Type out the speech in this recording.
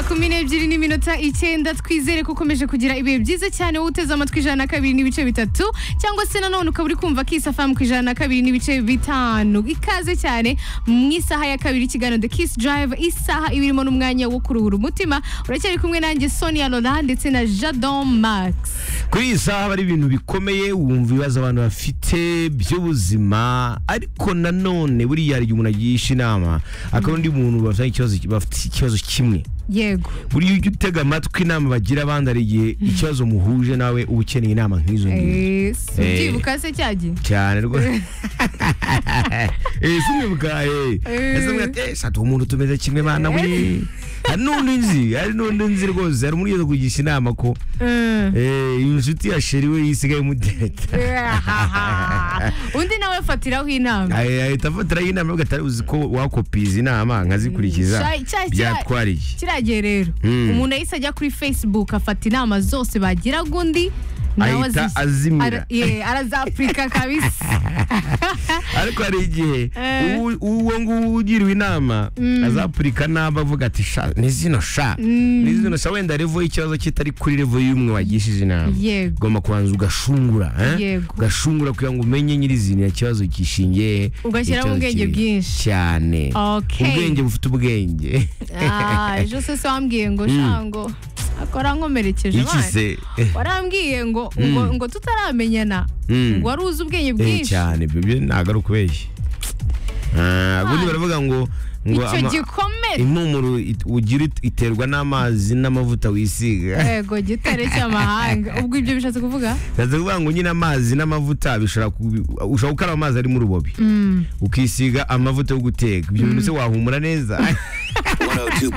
kumi n'ebyiri n'iminota icyenda twizere ko ukomeje kugira ibihe byiza cyane wowe uteze amatwi ijana na kabiri n'ibice bitatu cyangwa se nanone ukaba uri kumva kisa famu ku ijana na kabiri n'ibice bitanu ikaze cyane mu isaha ya kabiri ikiganiro the kiss drive isaha ibirimo n'umwanya wo kuruhura umutima uracyari kumwe nanjye sonia lola ndetse na jadon max kuri iyi saha haba hari ibintu bikomeye wumva ibibazo abantu bafite by'ubuzima ariko nanone buriya hari igihe umuntu agisha inama akaba undi muntu bafite ikibazo bafite ikibazo kimwe yego buriya ujya utega amatwi inama bagira abandi hari igihe ikibazo muhuje nawe uba ukeneye inama nk'izo ngizo Eh, si Eh. ubyibuka se cyagiye cyane rwose eh simwibuka eh Eh. ese mwate satu umuntu tumeze kimwe bana we hari n'undi nzi hari n'undi nzi rwose hari umuntu ugeze kugisha inama ko Mm. Eh, iyi nshuti ya sheri we yisigaye mutereta undi nawe fatiraho inama ahita afatiraho inama ariko atari uzi ko wakopiye izi nama nkazikurikiza Cya- cya- cya- byatwariye kiriya gihe rero Mm. umuntu yahise ajya kuri facebook afata inama zose bagiraga undi nawe Ahita azizi- azimira. Ara- ye, arazapurika kabisa ariko hari igihe Eh. uwo- uwo nguwo ugiriwe inama azapurika nabi avuga ati sha ni zino sha ni zino sha wenda revo y'ikibazo kitari kuri revo y'umwe wagishije inama Yego. ugomba kubanza ugashungura eh? Yego. ugashungura kugira ngo umenye nyirizina ikibazo kishingiye Ugashyiramo ikibazo ubwenge kiri- bwinshi. cyane Okay. ubwenge bufite ubwenge Ah, ejo se se wambwiye ngo sha ngo akora nkomerekeje iki abana." se Eh, warambwiye ngo ngo, ngo tutaramenyana Mm. ngo wari uzi ubwenge eh, bwinshi cyane bebe ntabwo ari ukubeshya Ah, ubundi baravuga ngo ngo icyo ama- gikomere impumuro it- ugira it- iterwa n'amazi n'amavuta wisiga yego gitare cy'amahanga ubwo ibyo bishatse kuvuga ndaza kuvuga ngo nyine amazi n'amavuta bishobora kubi- ushobora gukaraba amazi ari mu rubobi ukisiga amavuta yo guteka ibyo bintu se wahumura neza 102.